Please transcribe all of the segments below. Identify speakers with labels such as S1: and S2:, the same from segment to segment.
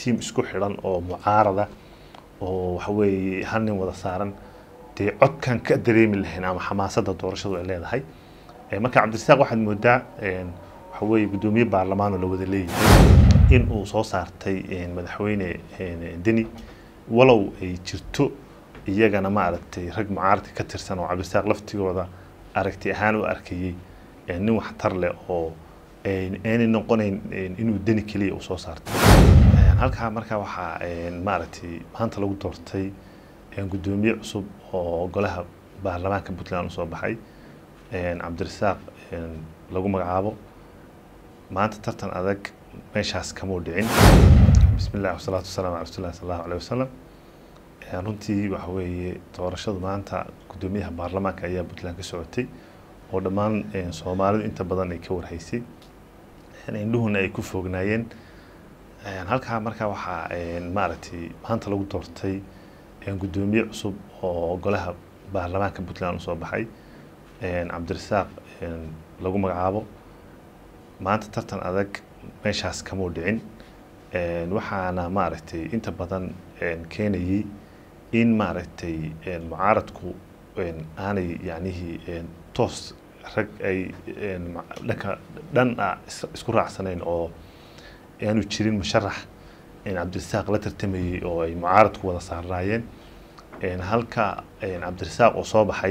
S1: tiim isku xidhan oo mucaarada oo waxa weeye hal nin wada saaran dee codkan ka dareemi lahayn ama xamaasadda doorashadu ay leedahay marka cabdirasaaq waxaad moodaa waxa weeye guddoomiye baarlamaan oo la wada leeyahay in uu soo saartay madaxweyne deni walow ay jirto iyagana maaragtay rag mucaaradka ka tirsan oo cabdirasaaq laftigooda aragti ahaan u arkayey nin waxtar leh oo aanay noqonayn inuu deni keliya uu soo saartay halkaa markaa waxaa maaragtay maanta lagu doortay guddoomiye cusub oo golaha baarlamaanka puntland usoo baxay cabdirasaaq lagu magacaabo maanta tartan adag meeshaas kamuu dhicin bismi illah wasalaatu wasalaam ala rasulilah sal allahu aleyh wasalam runtii waxa weeye doorashadu maanta guddoomiyaha baarlamaanka ayaa puntland ka socotay oo dhammaan soomaalidu inta badan ay ka warhaysay indhuhuna ay ku foognaayeen halkaa markaa waxaa maaragtay maanta lagu doortay guddoomiye cusub oo golaha baarlamaanka puntland usoo baxay cabdirasaaq lagu magacaabo maanta tartan adag meeshaas kamuu dhicin waxaana maaragtay inta badan keenayey in maaragtay mucaaradku aanay yacnihii toos rag ay dhanka dhan ah isku raacsanayn oo aanu jirin musharax cabdirasaaq la tartamayey oo ay mucaaradku wada saarnaayeen halka cabdirasaaq oo soo baxay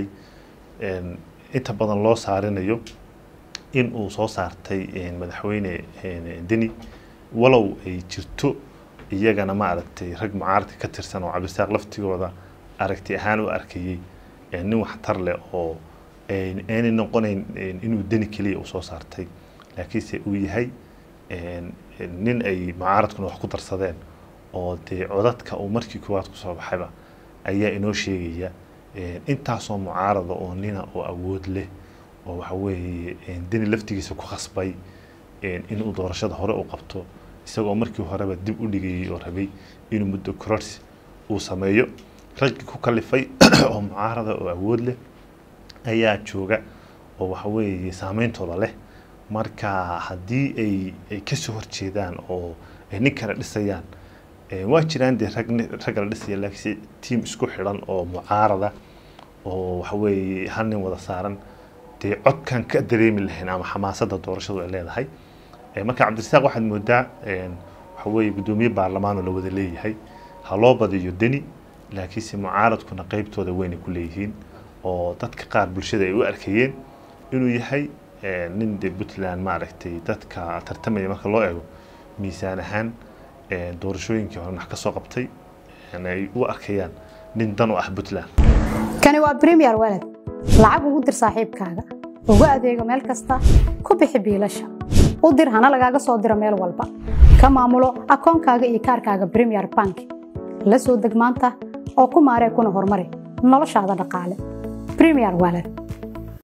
S1: inta badan loo saarinayo in uu soo saartay madaxweyne deni walow ay jirto iyagana maaragtay rag mucaaradka ka tirsan oo cabdirasaaq laftigooda aragti ahaan u arkayey nin waxtar leh oo aanay noqonayn inuu deni keliya uu soo saartay laakiinse uu yahay nin ay mucaaradkuna wax ku darsadeen oo dee codadka uu markii koowaad kusoo baxayba ayaa inoo sheegaya intaasoo mucaarada oo nina oo awood leh oo waxa weeye deni laftigiisa ku khasbay inuu doorashada hore u qabto isagoo markii horeba dib u dhigayay oo rabay inuu muddo kororsi uu sameeyo raggii ku kalifay oo mucaarada oo awood leh ayaa jooga oo waxa weeye saameyntooda leh marka haddii ay ay kasoo horjeedaan oo ay nin kale dhisayaan waa jiraan dee rag ragga la dhisaya laakiinse tiim isku xidhan oo mucaarada oo waxa weeye hal nin wada saaran dee codkan ka dareemi lahayn ama xamaasadda doorashadu ay leedahay marka cabdirasaaq waxaad moodaa waxa weeye guddoomiye baarlamaan oo la wada leeyahay ha loo badiyo deni laakiinse mucaaradkuna qeybtooda weynay ku leeyihiin oo dadka qaar bulshada ay u arkayeen inuu yahay nin de puntland maaragtay dadka tartamaya marka loo eego miisaan ahaan doorashooyinkii hore wax ka soo qabtay ay u arkayaan nin dan u ah puntland
S2: kani waa premier walad lacag ugu dir saaxiibkaaga ugu adeego meel kasta ku bixi biilasha u dir hana lagaaga soo diro meel walba ka maamulo akoonkaaga iyo kaarkaaga premier bank la soo deg maanta oo ku maaree kuna horumari noloshaada dhaqaale premier walad